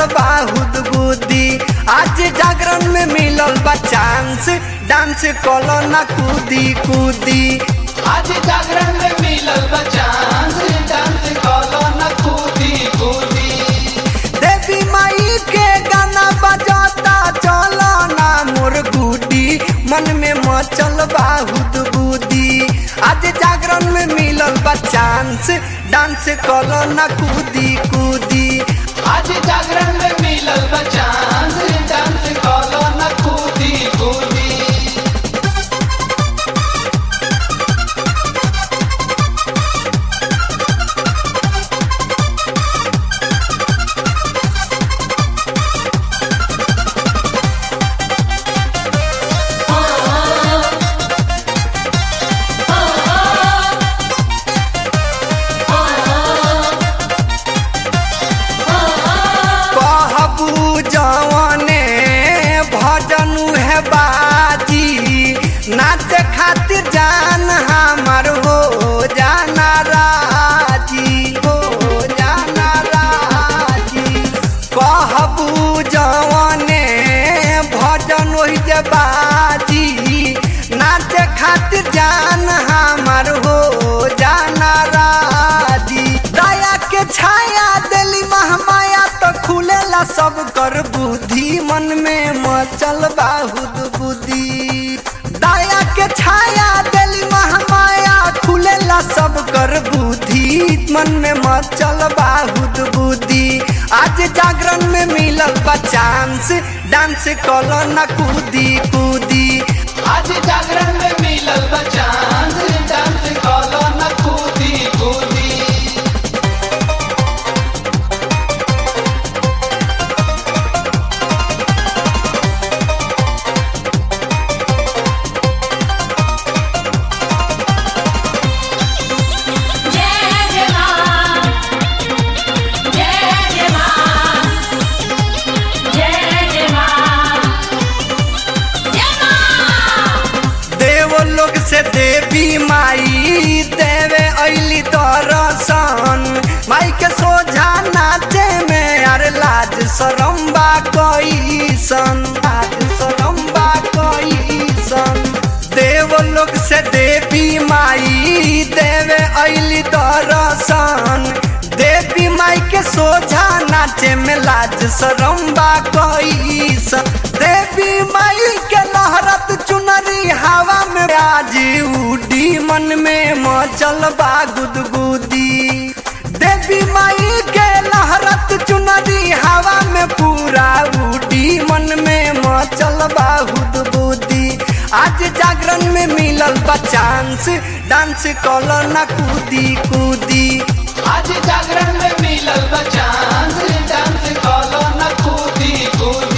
मचल बाहुद बुद्धि आज जागरण में मिलल बा चांस डांस कलो ना कूदी कूदी आज जागरण में मिलल बचांस डांस कलो न कूदी कूदी देवी माई के गाना बजाता चलो ना मोर गुडी मन में मचल बाहुद बुद्धि आज जागरण में मिलल बा चांस डांस कलो ना कूदी कूदी आज जागरण में मिलल बचांस डांस कलो न कूदी कूदी कहबू जवने भजन है बाजी नाच खातिर जान हमर हो जाना राजी हो जाना राजी कहबू जवने भजन वही जे बाजी नाच खातिर जान हमर हो जाना राजी दया के छाया दिली महमाया तो खुलेला सब कर बुद्धि मन में मचल बाहुद बुद्धि दया के छाया दिली महमाया खुलेला सब कर बुद्धि मन में मचल बाहुद बुद्धि आज जागरण में मिलल बा चांस डांस कलो ना कूदी कूदी आज जागरण में मिलल बचांस डांस कलो न कूदी कूदी जय जय मां जय जय मां जय जय मां जय मां देव लोग से देवी माई देवे ऐली दर्शन माई के सोझा नाचे में अरे लाज सरम्बा कैसन लाज सरम्बा कैसन देव लोग से देवी माई देवे ऐली दर्शन देवी माई के सोझा नाचे में लाज सरम्बा कैसन देवी माई के लहरत चुनरी हवा में आज उडी मन में मचल बा गुदगुदी देवी माई के लहरत चुनरी हवा में पूरा उडी मन में मचल बा गुदगुदी आज जागरण में मिलल बा चांस डांस कलो ना कूदी कूदी आज जागरण में मिलल बचांस डांस कलो न कूदी कूदी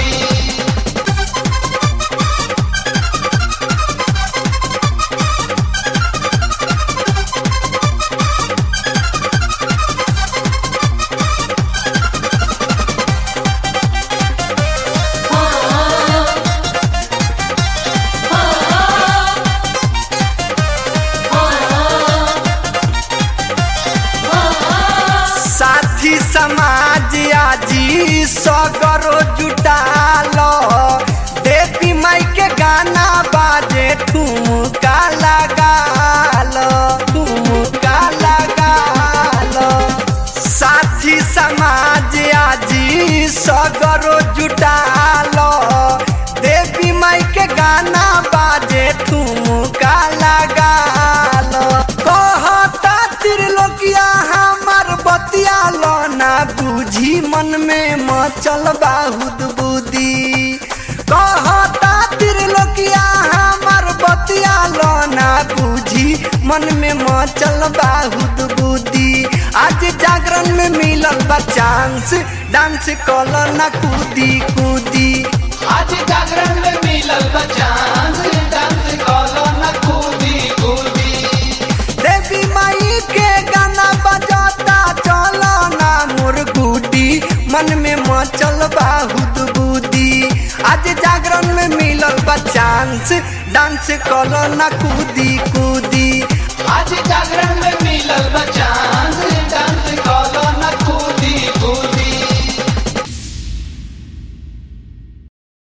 साथी समाज आजी सगरो जुटालो देवी माई के गाना बाजे ठुमका लगालो ठुमका लगालो साथी समाज आजी सगरो जुटालो देवी माई के गाना बाजे ठुमका लगालो कहता त्रिलोकिया हमर बतिया लो ना बुझी मन में मचल बाहुद बुद्धि कहता त्रिलोकिया हमर बतिया लो ना बुझी मन में मचल बाहुद बुद्धि आज जागरण में मिलल बा चांस डांस कलो ना कूदी कूदी आज जागरण में मिलल बचांस डांस कलो न कूदी कूदी देवी माई के गाना बजाता चलो ना मोर गुडी मन में मचल बाहुद बुद्धि आज जागरण में मिलल बा चांस डांस कलो ना कूदी कूदी आज जागरण में मिलल बचांस